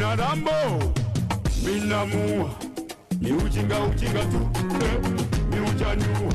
una rambo minamua ni ujinga ujinga tu eh, ni ujanua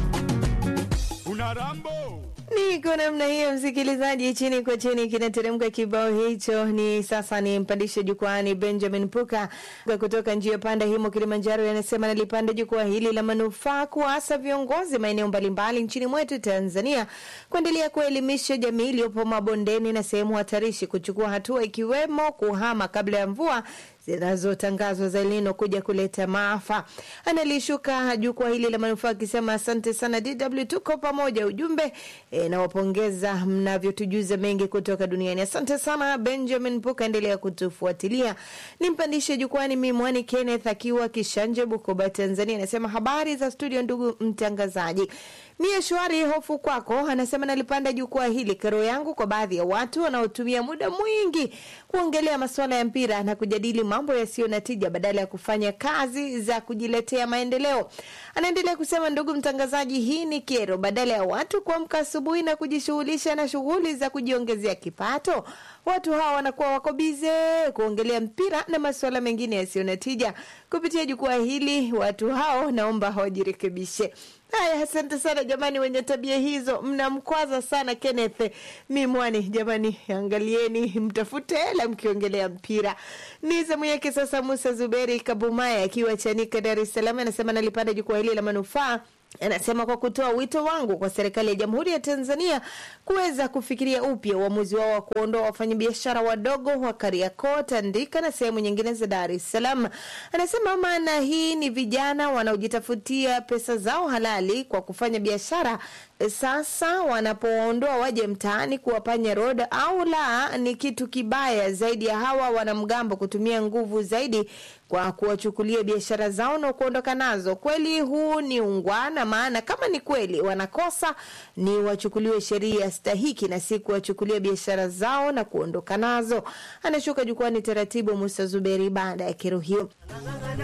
una rambo Niko namna hiyo, msikilizaji, chini kwa chini kinateremka kibao hicho. Ni sasa ni mpandishe jukwani Benjamin Puka kutoka njia panda himo Kilimanjaro, yanasema nalipanda jukwaa hili la manufaa kuwaasa viongozi maeneo mbalimbali nchini mwetu Tanzania kuendelea kuelimisha jamii iliyopo mabondeni na sehemu hatarishi kuchukua hatua ikiwemo kuhama kabla ya mvua zinazotangazwa za Elnino kuja kuleta maafa. Analishuka jukwaa hili la manufaa akisema asante sana DW, tuko pamoja. Ujumbe e, nawapongeza mnavyotujuza mengi kutoka duniani. Asante sana Benjamin Puka, endelea kutufuatilia. Nimpandishe jukwani Mimwani Kenneth akiwa Kishanje, Bukoba, Tanzania, anasema habari za studio, ndugu mtangazaji. Mie shwari, hofu kwako. Anasema nalipanda jukwaa hili, kero yangu kwa baadhi ya watu wanaotumia muda mwingi kuongelea masuala ya mpira na kujadili mambo yasiyo na tija badala ya kufanya kazi za kujiletea maendeleo. Anaendelea kusema, ndugu mtangazaji, hii ni kero. Badala ya watu kuamka asubuhi na kujishughulisha na shughuli za kujiongezea kipato, watu hawa wanakuwa wako bize kuongelea mpira na masuala mengine yasiyo na tija. Kupitia jukwaa hili, watu hao naomba wajirekebishe. Haya, asante sana jamani, wenye tabia hizo mnamkwaza sana Kenneth Mimwani. Jamani, angalieni, mtafute hela mkiongelea mpira. Ni zamu yake sasa. Musa Zuberi Kabumaya akiwa Chanika, Dar es Salaam, anasema nalipanda jukwaa hili la manufaa Anasema kwa kutoa wito wangu kwa serikali ya Jamhuri ya Tanzania kuweza kufikiria upya uamuzi wao wa kuondoa wafanyabiashara wadogo wa Kariakoo, Tandika na sehemu nyingine za Dar es Salaam. Anasema maana hii ni vijana wanaojitafutia pesa zao halali kwa kufanya biashara, sasa wanapoondoa waje mtaani kuwapanya road au la, ni kitu kibaya zaidi ya hawa wanamgambo kutumia nguvu zaidi kwa kuwachukulia biashara zao na kuondoka nazo. Kweli huu ni ungwana, maana kama ni kweli wanakosa ni wachukuliwe sheria stahiki na si kuwachukulia biashara zao na kuondoka nazo. Anashuka jukwani taratibu Musa Zuberi baada ya kero hiyo.